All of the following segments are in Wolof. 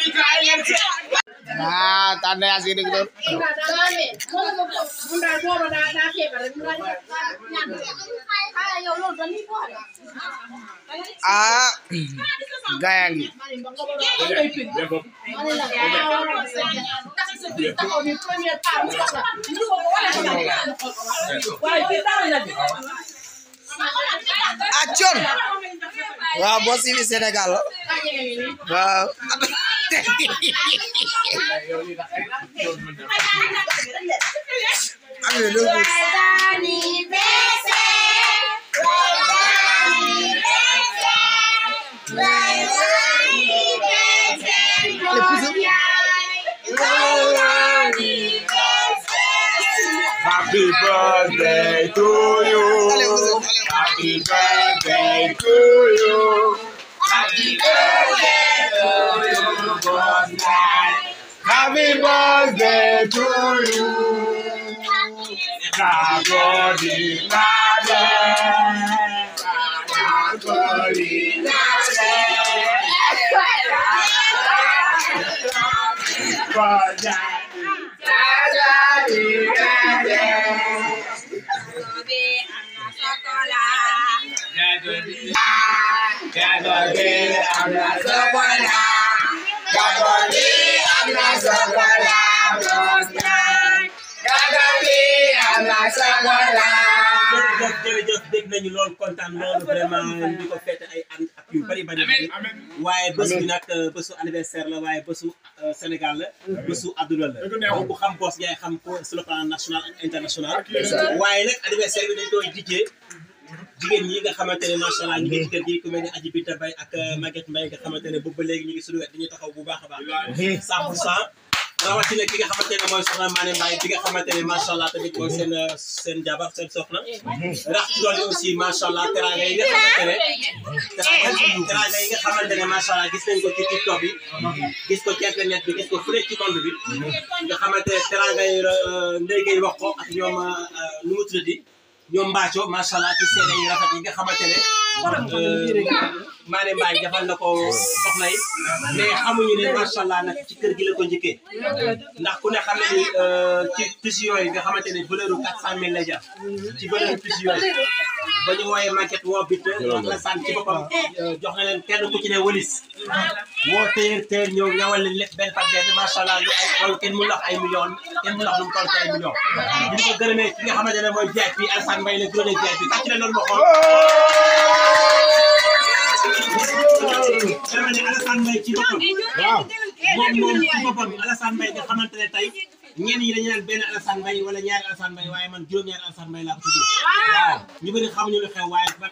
ah tanda yaa si dëgg doon ah gaya ngi ah con waaw boo si Sénégal la waaw am na loolu Happy birthday to you. Allez, vous êtes- allez. Happy birthday to you. Happy birthday to you, birthday. Happy birthday to you. Nagori nade. Nagori nade. Birthday. Nagori nade. Gagoli am na sokola. Gagoli am na sokola. Gagoli am na sokola. jërëjëf jërëjëf dégg nañu loolu kontaan loolu vraiment di ko fête ay an ak yu bari bari bari waaye bés bi nag bésu anniversaire la waaye bésu euh, Sénégal la bésu àdduna la donc bu xam boos yaay xam ko sur le plan national ak international waaye nag anniversaire bi dañ koy dijjee jigéen ñi nga xamante ne macha allah ñu ngi ci kër gi ku mel ne Aji Bita Bay ak Maguette Mbaye nga xamante ne boobu ba léegi ñu ngi suñu wet dañuy taxaw bu baax a baax 100 pour cent rawatina ki nga xamante ne mooy soxna Mané Mbaye bi nga xamante ne macha allah tamit mooy seen seen jabar seen soxna rax ci doole aussi macha allah teraanga yi nga xamante ne teraanga teraanga yi nga xamante ne macha allah gis nañ ko ci TikTok bi gis ko ci internet bi gis ko fu nekk ci monde bi nga xamante ne teraanga yi ndey ngay wax ko ak ñoom nu mu tuddati ñoom Mbacco macha allah ci seede yi rafet yi nga xamante ne Mané Mbaye defal na ko soxna yi mais xamuñu ne macha allah nag ci kër gi la ko njëkkee ndax ku ne xam ne ni ci tissu yooyu nga xamante ne valeur bu 400000 lay jar ci valeur tissu yooyu ba ñu wooyee maquette woo bit wax la sant ci boppam jox na leen kenn ku ci ne wëlis woo téer téer ñëw ñawal leen lépp benn par benn macha allah lu ay loolu kenn mu lax ay millions kenn mu lax lu mu toll ci ay millions ñu ngi ko gërëmee ki nga xamante ne mooy VIP bi Alassane Mbaye la gërëmee VIP bi tàcc na loolu ma xool dama ne Alassane Mbaye ci boppam Waaw. moom moom ci boppam Alassane Mbaye nga xamante ne tey ñenn ñi dañu naan benn Alassane Mbaye wala ñaari Alassane Mbaye waaye man juróom-ñaari Alassane Mbaye laa ko tuddee waaw ñu bëri xamuñu lu xew waaye ba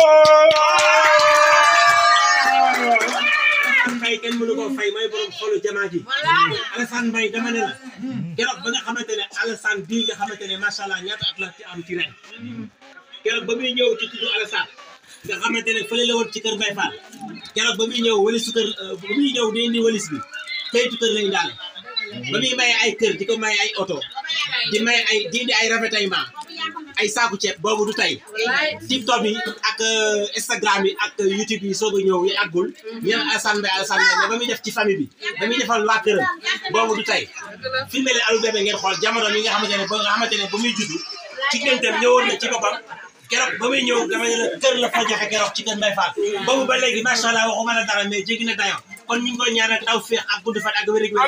Alassane Mbaye kenn mënu koo fay mooy borom xolu jamaa ji Alassane Mbaye dama ne la keroog ba nga xamante ne Alassane bii nga xamante ne macha allah ñaata at la ci am ci ren keroog ba muy ñëw ci tuddu Alassane nga xamante ne fële la woon ci kër Mbaye Fall keroog ba muy ñëw walisu kër ba muy ñëw day indi walis bi kayitu kër lañu daal ba muy maye ay kër di ko maye ay oto di maye ay di indi ay ravitaillement ay saaku ceeb boobu du tey TikTok yi ak Instagram yi ak YouTube yi soog a ñëw yi àggul ñu naan Alassane Mbaye Alassane Mbaye mais ba muy def ci famille bi ba muy defal waa këram boobu du tey filmé leen Alou Bébé ngeen xool jamono mi nga xamante ne ba nga xamante ne ba muy juddu ci géntam ñëwoon na ci boppam keroog ba muy ñëw dama ne la kër la fa joxe keroog ci kër Mbaye Fall boobu ba léegi macha allah waxuma la dara mais jéggi na dayo kon ñu ngi koy ñaanal taw féex ak gudd fan ak wér gu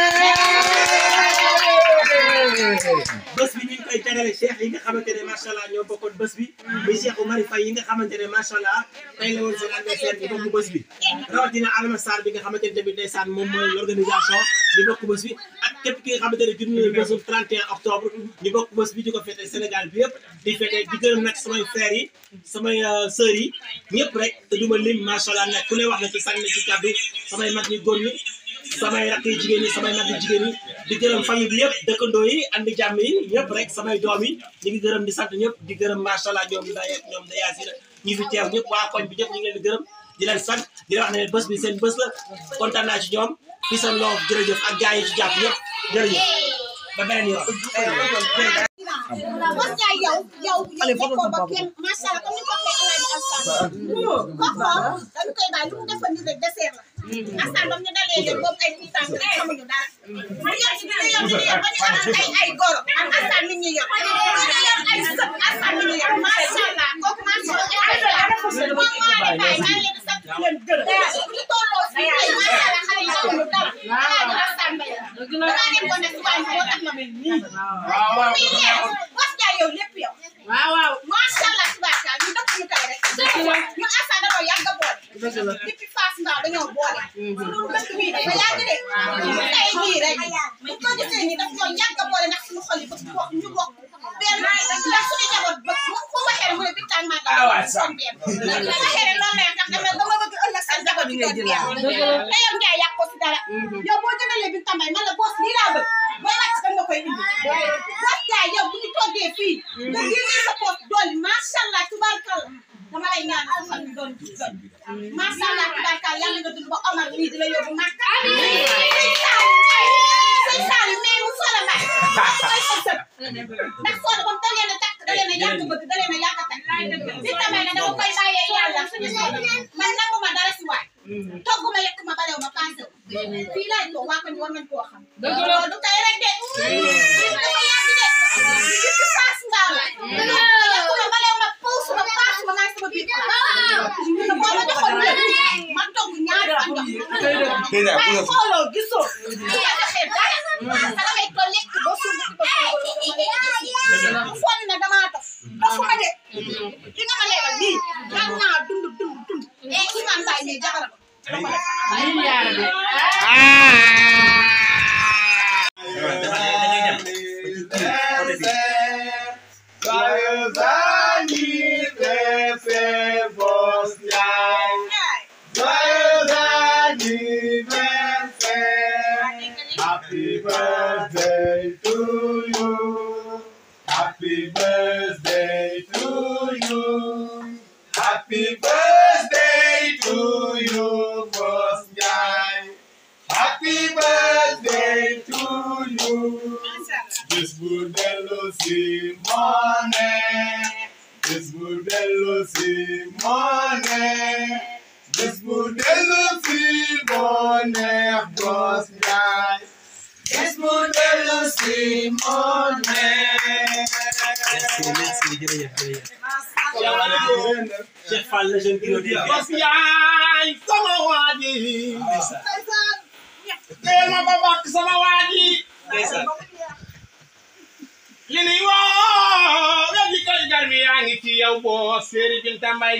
bés bi ñu ngi koy jagale cheikh yi nga xamante ne macha allah ñoo bokkoon bés bi muy cheikh Oumar Faye yi nga xamante ne macha allah tey la woon seen anniversaire bi bokk bés bi rawatina Alma Sarr bi nga xamante ne tamit ndeysaan moom mooy l'organisation di bokk bés bi ak képp ki nga xamante ne judd nañu bésu 31 octobre ñu bokk bés bi di ko fêté Sénégal bi yëpp di fêté di gërëm nag samay frères yi samay sœurs yi ñëpp rek te duma lim macha allah nag ku ne wax na ci sànni ci kàddu samay mag ñi góor ñi samay rakk yi jigéen ñi samay mag yi jigéen ñi di gërëm famille bi yëpp dëkkandoo yi andi jàmm yi ñëpp rek samay doom yi ñu ngi gërëm di sant ñëpp di gërëm macha allah ñoom day ñoom da yaasina ñi fi teew ñëpp waa koñ bi ñëpp ñu ngi leen di gërëm di leen sant di leen wax ne bés bi seen bés la kontaan naa ci ñoom fi seen loo jërëjëf ak gars yi ci jàpp ñëpp jërëjëf ba beneen yoon Bos Ndiaye yow yow yow nekkoo ba kenn macha allah comme ni ko waxee El Hadj Alassane. kooku dañu koy bàyyi lu mu defoon nii rek dessert la. askan ba mu ñu dalee leen boobu ay tuut tànk rek xamuñu dara ñu yor ci ñu yor ci ba ñu am ay ay goro ak askan mi ñu yor ñu yor ay sët askan mi ñu yor macha allah kooku macha allah moom maa ngi bàyyi maa ngi leen di sant di leen gërëm bu ñu tolloo fii ay macha allah xale yi xamuñu dara alaaji askan mbay la dangaa nekkoon ne suba bi moo tax ma mel nii muy leer wax jaay yow lépp yow waaw waaw macha allah tubaarkaal ñu dëkk ñu tey rek ñun askan dañoo yàgg a boole depuis Fass Mbao dañoo boole suñu dëkk bii dafa yàgg de tey jii rek bu ko gisee nii daf ñoo yàgg a boole ndax suñu xol yi bëgg bokk ñu bokk benn ndax suñu njaboot bëgg mu ko waxee rek mu ne bitaan maa dama bokk suñu benn bu ko waxee rek loolu lay tax dama dama bëgg ëllëg sa njaboot bi doon benn te yow Ndiaye yàq ko si dara yow boo jëndalee bi tambay man la boos lii laa bëgg booy wàcc da nga koy indi boos Ndiaye yow bu ñu toggee fii nga génnee sa poos dolli macha allah tubaarkalla dama lay ñaan sa fan bi doon doon macha allah tubaarkalla yàlla nga dund ba Omar mii di la yóbbu Màkka sëñ Saalu Ndiaye sëñ Saalu mais mu Sola Mbaye koy sa sët ndax Sola ba mu da leen a takk da leen a yàgg bëgg da leen a yàgg a takk bi tamay ne dama koy bàyyee yàlla suñu Sola man nanguma dara si waay togg ma yekk ma balew ma paase fii laay toog waa ko ñu war nañ koo xam loolu du tey rek de dafa yàgg de depuis Fass Mbao la yekk ma balew ma puus ma paas ma maa sama biir te boo ma joxoon lépp ma togg ñaari fan jox waaye xooloo gisoo su ma joxee dara sa damay ko lekk ba suur ba suur mu foog ne damaa dof dofuma de li nga ma leeral nii daan naa dund dund dund ci man baay ne jabaram Joyeux anniversaire, Boss Ndiaye. Joyeux anniversaire. Happy birthday to you. Happy birthday to you. Happy birthday to you, Boss Ndiaye. Happy birthday to you. This Budello Simone. This Budello Simone. This Budello Simone. Boss guy. This Budello Simone. merci merci jërëjëf jërëjëf Cheikh Fall la jeune kilo de Boss yaay sama waa ji. Teel ma ba bàkk sama waa ji. li nuy woo wéddi koy garmi yaa ngi ci yow boo séeri Binta Mbay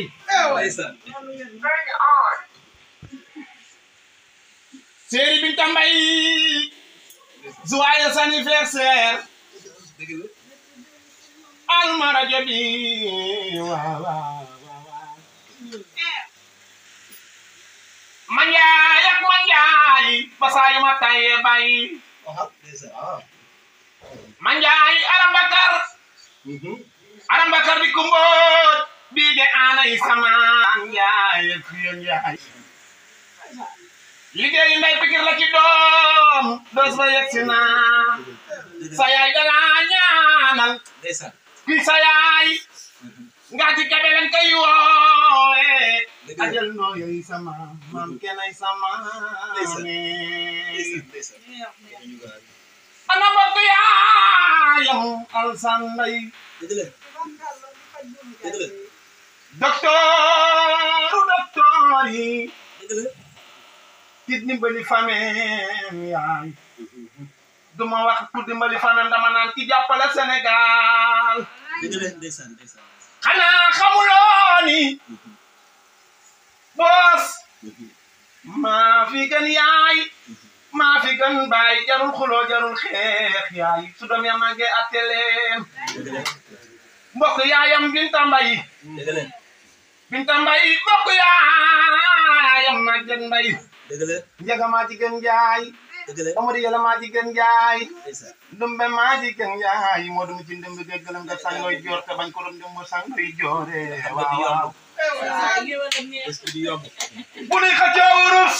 séeri Binta Mbay joyeux anniversaire alma rajo bi waaw waaw waaw manjaay ak manjaay basaayu ma taye bay manjaay arambakar arambakar di kumboot bii de aanay sama njaay fiyo njaay liggéeyu ndey pikir la ci doom dos ba yegsi na sa yaay dala ñaanal ki sa yaay nga ci kebe leen koy woowe ajal noo yoy sama maam kenay sama ne ana mbokk yaayam alsan mbay docteur docteur yi kit dimbali famem yaay duma wax ku dimbali famem dama naan ki jàppale Sénégal xanaa xamuloo ni boos maa fi gën yaay maa fi gën baay jarul xuloo jarul xeex yaay su doom ya màggee atteleen mbokk yaayam Binta Mbay Binta Mbay mbokk yaayam Maguette Mbay Njaga maa ci gën jaay Amady Yàlla maa ci gën jaay Ndumbe maa ci gën jaay moo dum ci ndumbe ge gëlëm nga sangoy joor te bañ ko doon ndumbe sangoy joore waaw waaw bu nuy xëccoo wurus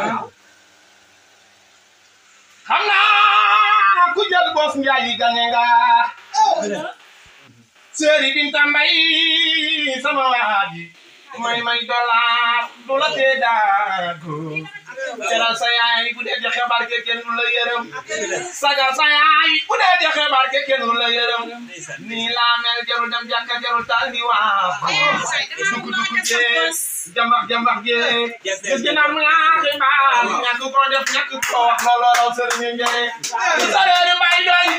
xam naa ku jël boos njaay yi gane nga Séeri Binta Mbay sama waaji may may dollar du la tee daago teral sa yaay bu dee joxe barke kenn du la yërëm sagal sa yaay bu dee joxe barke kenn du la yërëm nii laa mel jarul dem jàkka jarul taal di waa dugg dugg jee jambax jambax jee gis gi naan laa xibaar ñàkk ko def ñàkk ko wax looloo raw sëriñ njëre sareeri mbay doy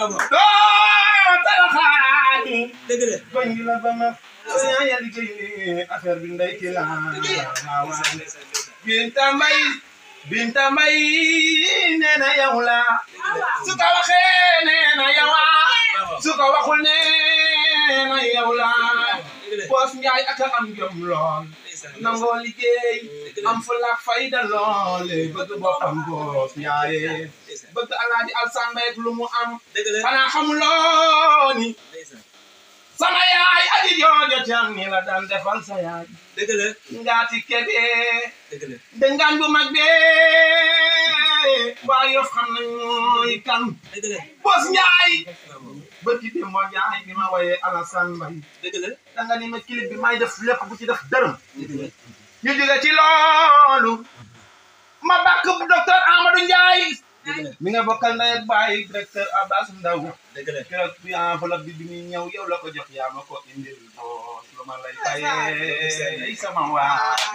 doo taraxaani dëgg la goñ gi la ba ma yaa yaa liggéey affaire bi ndey ki la waaw Binta Mbay Binta Mbay nee na yow la su ko waxee nee na yow su ko waxul nee na yow la Boos Njaay ak a am jom lool nangoo liggéey am fulla ak fayda lool bëgg boppam Boos Njaay bëgg Alaaji Alsaan Mbay ak lu mu am dëgg la xanaa xamuloo ni sama yaay aji joojo cam ni la daan defal sa yaay dëgg la ngaati kebe dëgg la dëngaan bu mag bee waa yof xam nañ mooy kan dëgg la Boos Njaay bëgg di moo Njaay bi ma woyee Alassane Mbay dëgg la da nga ni ma clip bi may def lépp bu ci def dërëm dëgg la ñu jóge ci loolu ma bàkk docteur Amadou Ndiaye dëgg la mi nga bokkal ndey ak baay directeur Abbas Ndaw dëgg la keroog bi enveloppe bi bi muy ñëw yow la ko jox yaa ma ko indil boos lu ma lay fayee ay sama waa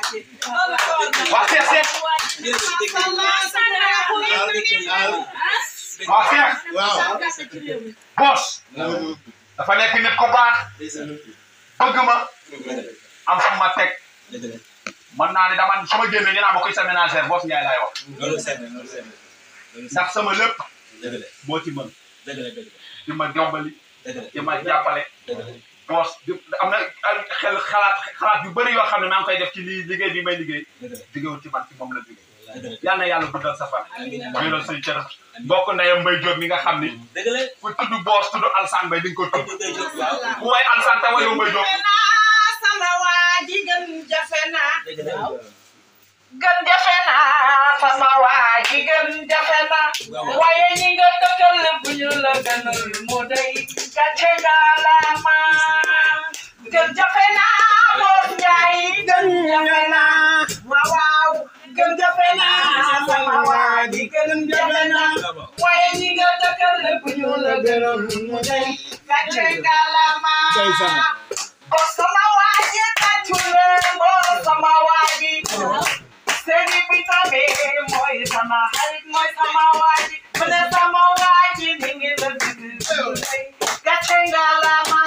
waa Seex Seex jërëjëf dégg nañu waaw dégg nañu waa Seex waaw boos dafa nekk nit ko baax ndeysaan bëgg ma am fu ma teg dëgg la mën naa ne dama su ma génnee ñu naan ma koy sa ménagère boos Ndiaye laay wax loolu seet na loolu seet na loolu seet ndax sama lépp dëgg la moo ci mën dëgg la dëgg la di ma jombali dëgg la di ma jàppale dëgg la boos di am na ay xel xalaat xalaat yu bëri yoo xam ne maa ngi koy def ci lii liggéey bi may liggéey dëgg la liggéeyul ci man ci moom la jógee dëgg la yal na yàlla guddal sa fan amiin wéeral say cër mbokk ndeyam Mbay Jóob mi nga xam ni dëgg la ku tudd boos tudd Alsaan Mbay di nga ko tudd dëgg la waaw ku way Alsaan te wayoo Mbay Jóob sama waa ji gën jafe naa dëgg la gën jafe naa sama waa ji gën jafe naa waaw waaye ñi nga dëkkal bu ñu la gënal mu day gàcce ngalaama gën jafe naa Boos Njaay gën jafe naa waaw waaw gën jafe naa sama waa ji gën jafe naa waaye ñi nga dëkkal bu ñu la gënal mu day gàcce ngalaama Boos sama waa ji tàccu leen Boos sama waa ji Seni bitame mooy sama xarit mooy sama waaji mu ne sama waaji mi ngi la bëgg gàcce ngalaama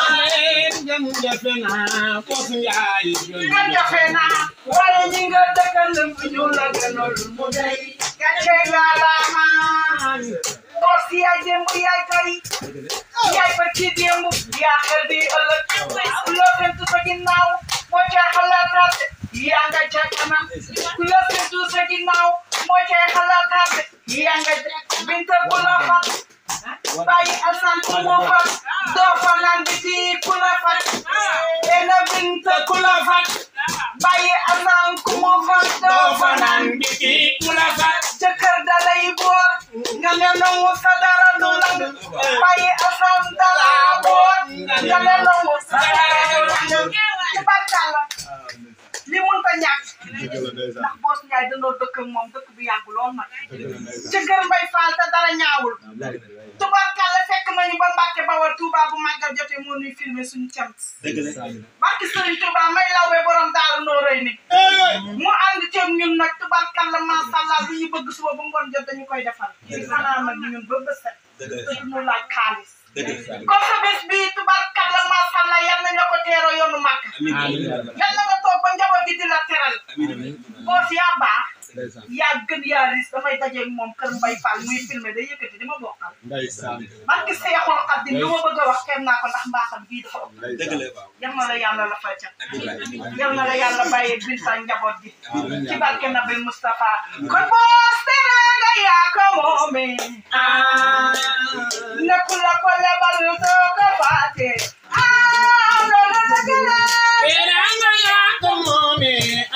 nga jafe naa waaye ñi nga dëkkal bu ñu la gënal mu dey gàcce ngalaama boos yaay démb yaay tey yaay ba ci démb yaa xel di ëllëg loo fentu sa ginnaaw moo ca xalaataat yaa nga ca kanam ku la fentu sa ginnaaw moo ca xalaataat yaa nga ca binta ku la fat bàyyi asan ku mu fat doo fa naan biti ku la fat ena binta ku la fat bàyyi asan ku mu fat doo fa naan biti ku la fat jëkkër dalay boor nga ne nangu sa dara du lang bàyyi asan dala boor nga ne nangu sa dara du lang tubarkalla li mun ta ñàkk ndax Boos Njaay danoo dëkk ak moom dëkk bi yàgg lool nag ci kër Mbay Faal te dara ñaawul tubarkalla fekk nañu ba Mbàkke Bawal Touba bu màggal jotee moo ñuy filmé suñu cant dëgg la barki Sëriñ Touba may lawbe borom daaru noo rëy ni mu ànd ceeg ñun nag tubarkalla macha allah lu ñu bëgg suba ba ngoon jot dañu koy defal di fanaan nag ñun ba bës set dëgg te la duñu laaj xaalis dëgg la kon sa bés bii tubarkalla macha allah yal nañ la ko teeroo yoonu màkk amiin yal na nga toog ba njaboot gi di la teral amiin boos yaa baax yaa gën yaa ris damay dajeeg moom kër Mbay Fall muy filmé day yëkkati di ma bokkal barki Seexul Xaadim lu ma bëgg a wax kenn naa ko ndax mbaaxam bii dafa ëpp dëgg la waaw yal na la yàlla la fay ca amiin yal na la yàlla bàyyee binta njaboot gi ci barke Nabil Moustapha kon boos teraanga yaa ko moome ah nekku la ko lebal doo ko faate ah loolu dëgg la Teranga yaa ko moome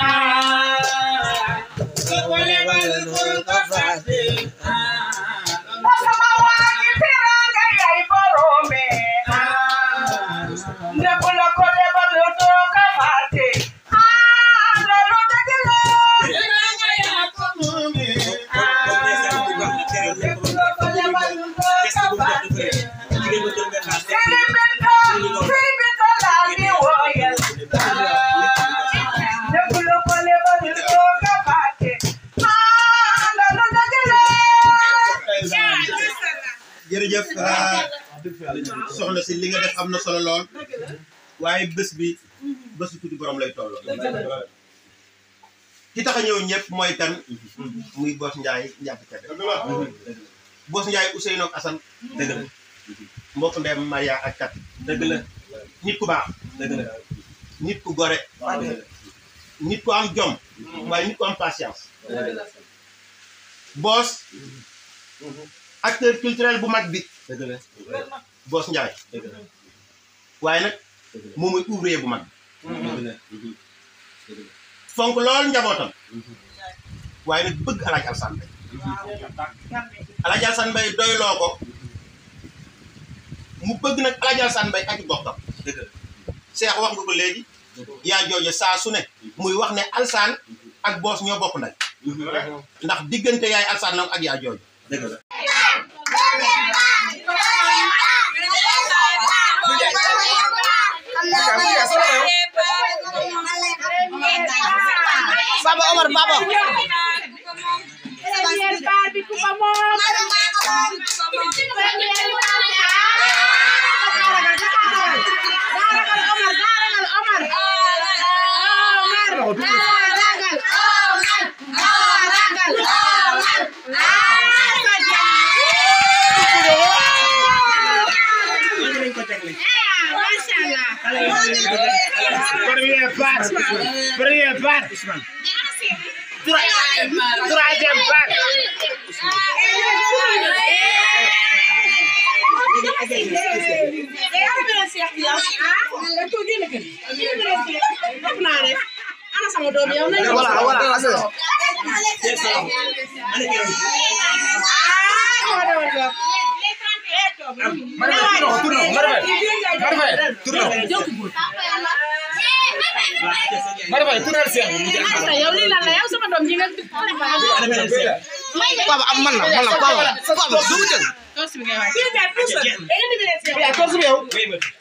ah ko lebal bul ko fàtte moo sama waa ji teraanga yaay borome ah nekku la ko lebal doo ko faate ah loolu dëgg la Teranga yaa ko jërëjëf ah, soxna si li nga def am na solo lool waaye bés bi bésu tuuti borom lay toll ki tax a ñëw ñëpp mooy kan muy Boss Ndiaye njàpp kebe Boss Ndiaye Ousseynou ak Assane dëgg la mbokk ndeyam Maria ak kat dëgg la nit ku baax dëgg la nit ku gore nit ku am jom waaye nit ku am patience Boss acteur culturel bu mag bi dëgg la Boss Ndiaye dëgg la waaye nag moom mooy ouvrier bu mag dëgg la fonk lool njabootam waaye nag bëgg alaaj Alsaan Mbay alaaj Alsaan Mbay doyloo ko mu bëgg nag alaaj Alsaan Mbay ak i bokkam dëgg la Seex wax nga ko léegi yaa jooje saa su ne muy wax ne Alsaan ak Boss ñoo bokk nday ndax diggante yaay Alsaan la ak yaa jooje dëgg la Papa Omar papa nañ ko tegle Première part. Première part. Troisième part. voilà voilà asal papa am man la man la papa papa dugg jël Wait, wait.